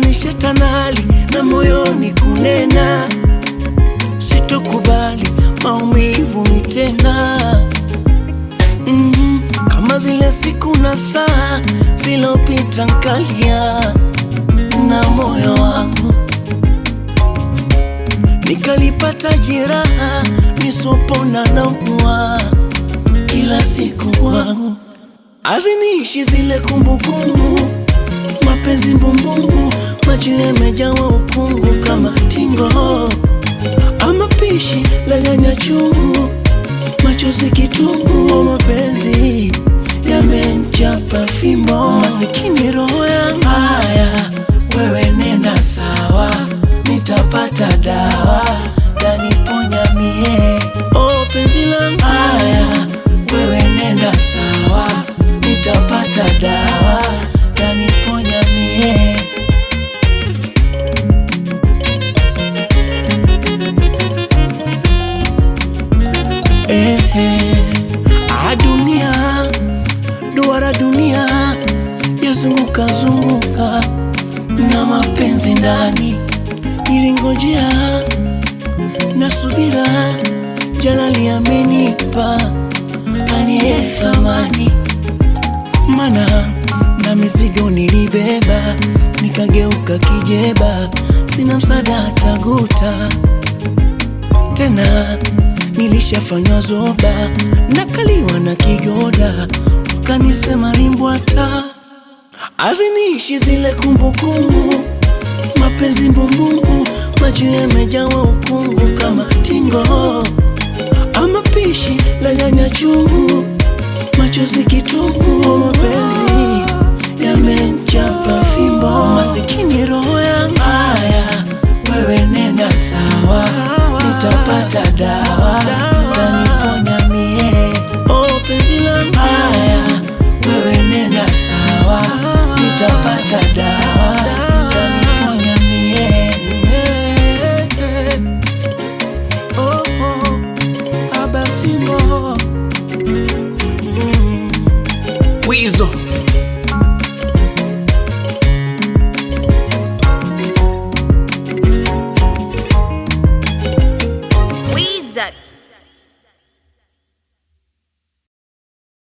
Nilisha tanali na moyoni kunena, sitokubali maumivu ni tena mm, kama zile siku na saa zilopita nkalia na moyo wangu nikalipata jeraha nisopona naumwa kila siku wangu aziniishi zile kumbukumbu mapenzi mbumbumbu macho yamejawa ukungu kama tingo ama pishi la nyanya chungu machozi kitungu mapenzi yamenchapa fimbo masikini roho yangu haya wewe nenda sawa nitapata dawa taniponya mie oh penzi langu haya wewe nenda sawa nitapata dawa taniponya mie eh, eh. Ah, dunia duara dunia yazunguka zunguka na mapenzi ndani nilingojea na subira jalali amenipa aliye thamani mana na mizigo nilibeba nikageuka kijeba sina msaada taguta tena nilishafanywa zoba nakaliwa na kigoda ukanisema limbwata aziniishi zile kumbukumbu mapenzi mbumbumbu macho yamejawa ukungu kama tingo ama pishi la nyanya chungu machozi kitungu mapenzi yamenchapa fimbo masikini roho yangu haya wewe nenda sawa, nitapata dawa taniponya mie oh penzi langu haya wewe nenda sawa nitapata dawa taniponya mie oh, oh, abasimbo mm. Wizo Wizard.